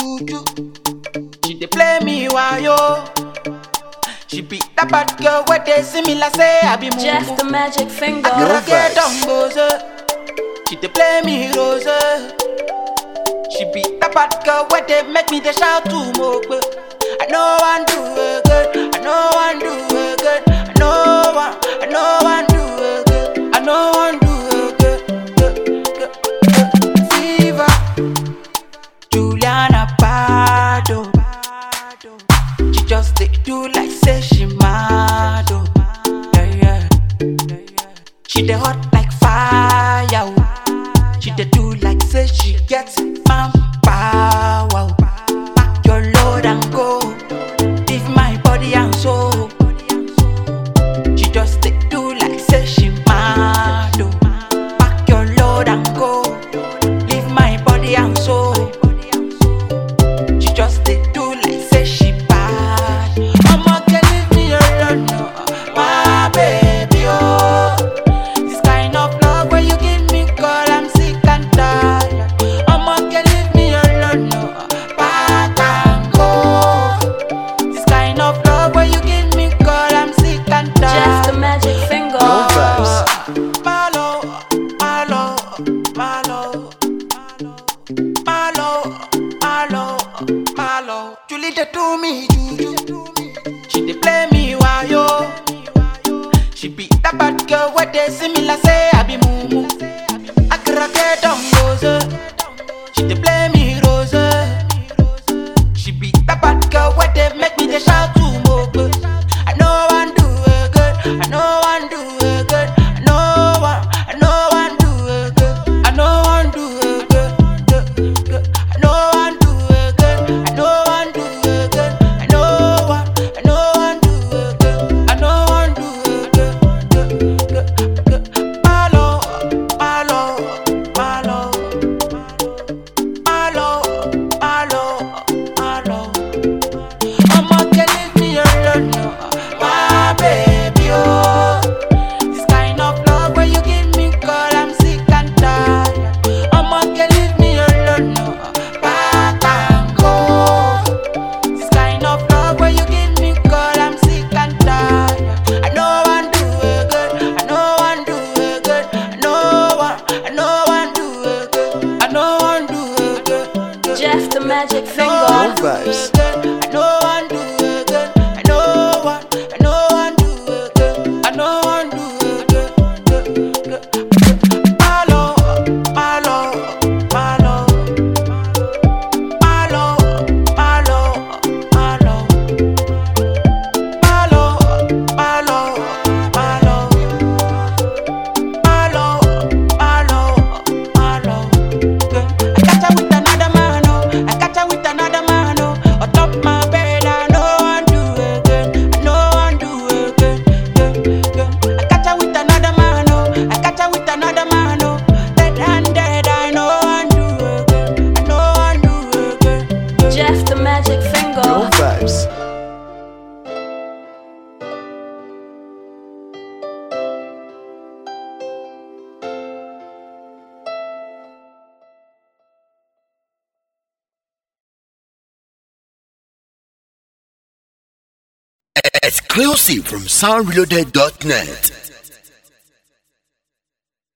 juju. She dey play me wayo. She be that bad girl where they see me like say I be Jeff the mumu. magic finger. I gotta get vibes. down goes She dey play me rose. She be that bad girl where they make me they shout to mope. I know one do it good. I know one do it good. I know one. I know one do it good. I know one do it good. good, good, good. Fever. Juliana Pardo. She just dey do like say she mad. Oh. Yeah, yeah. She dey hot like fire. oh. She dey do like say she gets man power. oh. Pack your load and go. Leave my body and soul. She just dey do like say she mad. Oh. Pack your load and go. Leave my body and soul. She just dey do like say she bad. Mama can leave me alone, no. my baby oh. This kind of love when you give me, girl, I'm sick and tired. Mama can leave me alone, no. back and go. This kind of love when you give me, girl, I'm sick and Jeff the tired. magic finger. No vibes. Malo, malo, malo. Malo, malo, malo. Julie dey do me juju. She dey play me wayo. She be that bad girl where they see me like say I be mumu. I gotta get down rose. She dey play me rose. She be that bad girl where they make me they shout to mope. I know one do it good. I know one do it good. I know one. I know one do it good. I know one do it good. good, good. I know one do it good. I know one do it good. I know one. I know one do it good. I know one do it good. good, good, good. Malo, malo, malo. Malo, malo, malo. Mama can leave me alone, no. my baby. Oh, this kind of love when you give me, girl, I'm sick and tired. Mama can leave me alone, no. back and go. This kind of love when you give me, girl, I'm sick and tired. I know one do it good. I know one do it good. I know one. I know one do it good. I know one do it good. good. Jeff the magic No finger. one do vibes. it good. I know one do it good. I know one. I know one do it good. I know one do it good. good, good, good. Malo, malo, malo. Malo, malo, malo. Malo, malo, malo. Malo, malo, malo. I catch her with another man, oh. I catch her with another man, oh. On top my bed, I know one do again. I know one do again. Again, again. I catch her with another man, oh. I catch her with another man, oh. Dead and dead, I know one do again. I know one do again. Jeff the magic finger. No vibes. Exclusive from soundreloaded.net.